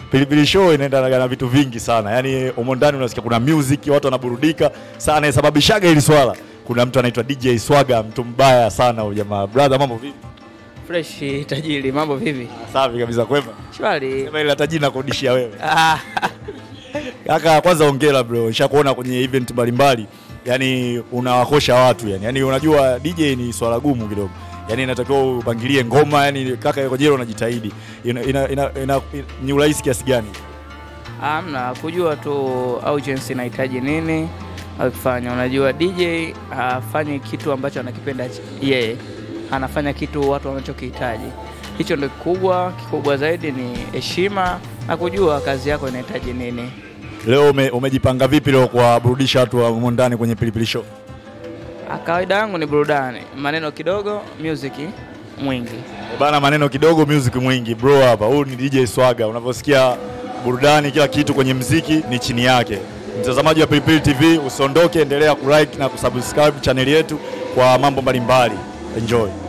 Pilipili Show inaenda na vitu vingi sana, yaani humo ndani unasikia kuna music, watu wanaburudika sana. Inasababishaga hili swala, kuna mtu anaitwa DJ Swaga, mtu mbaya sana huyu jamaa. Brother, mambo vipi? Fresh tajiri, mambo vipi? Safi kabisa, kwema. Shwari. Sema ile tajiri nakurudishia wewe. Ah, Kaka, kwanza hongera bro, nishakuona kwenye event mbalimbali, yani unawakosha watu yani. Yani unajua DJ ni swala gumu kidogo, yani inatakiwa upangilie ngoma, yani kaka kwenye hilo unajitahidi. Ina, ina, ina, ina, ni urahisi kiasi gani? amna kujua tu audience inahitaji nini akifanya. Unajua DJ hafanyi kitu ambacho anakipenda yeye, anafanya kitu watu wanachokihitaji. Hicho ndio kikubwa. Kikubwa zaidi ni heshima na kujua kazi yako inahitaji nini. Leo ume, umejipanga vipi leo kuwaburudisha watu wa humo ndani kwenye Pilipili Show? Ah, Kawaida yangu ni burudani, maneno kidogo, music mwingi. Eh Bana, maneno kidogo, music mwingi. Bro hapa, huyu ni DJ Swaga. Unavyosikia burudani, kila kitu kwenye mziki ni chini yake. Mtazamaji wa Pilipili TV, usiondoke, endelea kulike na kusubscribe chaneli yetu kwa mambo mbalimbali. Enjoy.